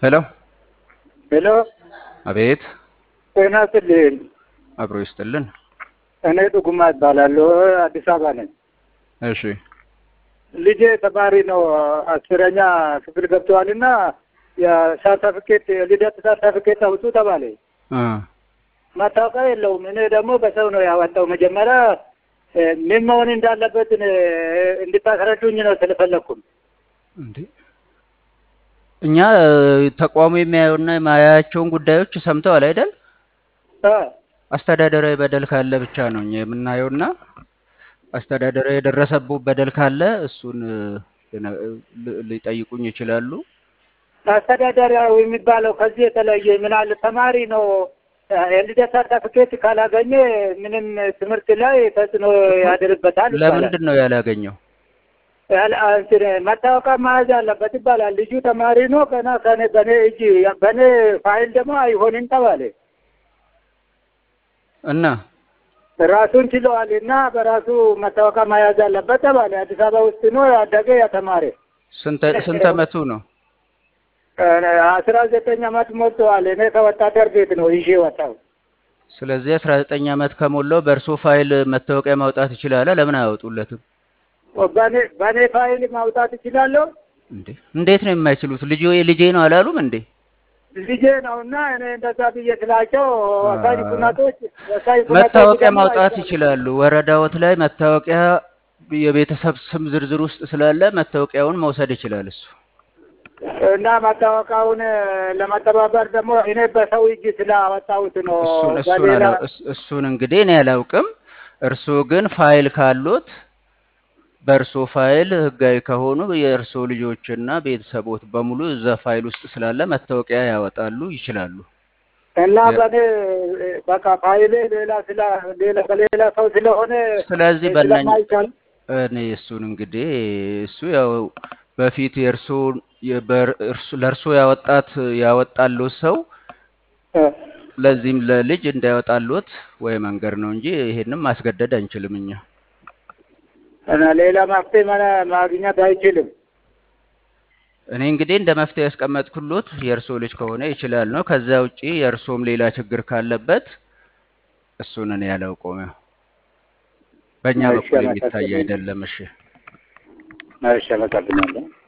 ሄሎ ሄሎ አቤት ጤና ይስጥልኝ። አብሮ ይስጥልን እኔ ጥጉማ እባላለሁ። አዲስ አበባ ነኝ። እሺ ልጄ ተማሪ ነው። አስረኛ ክፍል ገብተዋልና የሰርተፍኬት የልደት ሰርተፍኬት አውጡ ተባለ። እ መታወቂያ የለውም። እኔ ደግሞ በሰው ነው ያወጣው። መጀመሪያ እ ምን መሆን እንዳለበት እ እንድታስረዱኝ ነው ስለፈለግኩም። እንዴ እኛ እ ተቋሙ የሚያየውና የማያያቸውን ጉዳዮች ሰምተዋል አይደል? እ አስተዳደራዊ በደል ካለ ብቻ ነው እኛ የምናየውና አስተዳደራዊ የደረሰብዎ በደል ካለ እሱን እ ሊነ- ል- ሊጠይቁኝ ይችላሉ። አስተዳደሪያዊ የሚባለው ከዚህ የተለየ ምን አለ? ተማሪ ነው እ የልደት ሰርተፍኬት ካላገኘ ምንም ትምህርት ላይ ተጽዕኖ ያድርበታል ይባላል። ለምንድን ነው ያላገኘው? ያለ- እንትን መታወቂያ መያዝ አለበት ይባላል። ልጁ ተማሪ ነው ገና ከኔ በኔ እጅ በኔ ፋይል ደግሞ አይሆንም ተባለ። እና ራሱን ችለዋል እና በራሱ መታወቂያ መያዝ አለበት ተባለ። አዲስ አበባ ውስጥ ነው ያደገ ያተማረ ስንት ስንት ዓመቱ ነው? አስራ ዘጠኝ አመት ሞልተዋል። እኔ ከወታደር ቤት ነው ይዤ ወጣው። ስለዚህ 19 ዓመት ከሞላው በእርሶ ፋይል መታወቂያ ማውጣት ይችላል። ለምን አያወጡለትም? በኔ በኔ ፋይል ማውጣት እችላለሁ። እንዴ እንዴት ነው የማይችሉት? ልጅ ልጄ ነው አላሉም እንዴ? ልጄ ነው እና እኔ እንደዛ ብዬ ስላቸው ወሳኝ ኩነቶች ወሳኝ ኩነቶች መታወቂያ ደግሞ ማውጣት አይቻልም። ይችላሉ። ወረዳዎት ላይ መታወቂያ የቤተሰብ ስም ዝርዝር ውስጥ ስላለ መታወቂያውን መውሰድ ይችላል እሱ። እና መታወቂያውን ለመተባበር ደግሞ እኔ በሰው እጅ ስላወጣሁት ነው። እሱን እሱን በሌላ አላ- እስ- እሱን እንግዲህ እኔ አላውቅም። እርስዎ ግን ፋይል ካሉት በእርሶ ፋይል ህጋዊ ከሆኑ የእርሶ ልጆችና ቤተሰቦት በሙሉ እዛ ፋይል ውስጥ ስላለ መታወቂያ ያወጣሉ ይችላሉ። እና የ- በኔ በቃ ፋይሌ ሌላ ስላ ሌላ በሌላ ሰው ስለሆነ ስለዚህ በእነኝ ስለማይቻል እኔ እሱን እንግዲህ እሱ ያው በፊት የእርሶ የበር- እርሱ- ለእርሶ ያወጣት ያወጣሉት ሰው እ፣ ለዚህም ለልጅ እንዳያወጣሉት ወይ መንገድ ነው እንጂ ይሄንም ማስገደድ አንችልም እኛ። እና ሌላ መፍትሄ መነ- ማግኘት አይችልም። እኔ እንግዲህ እንደ መፍትሄ ያስቀመጥኩሎት የእርሶ ልጅ ከሆነ ይችላል ነው። ከዛ ውጪ የእርሶም ሌላ ችግር ካለበት እሱን እኔ ያላውቀውም። ያው በእኛ እሺ፣ በኩል የሚታይ አመሰግናለሁ። አይደለም። እሺ እሺ፣ አመሰግናለሁ።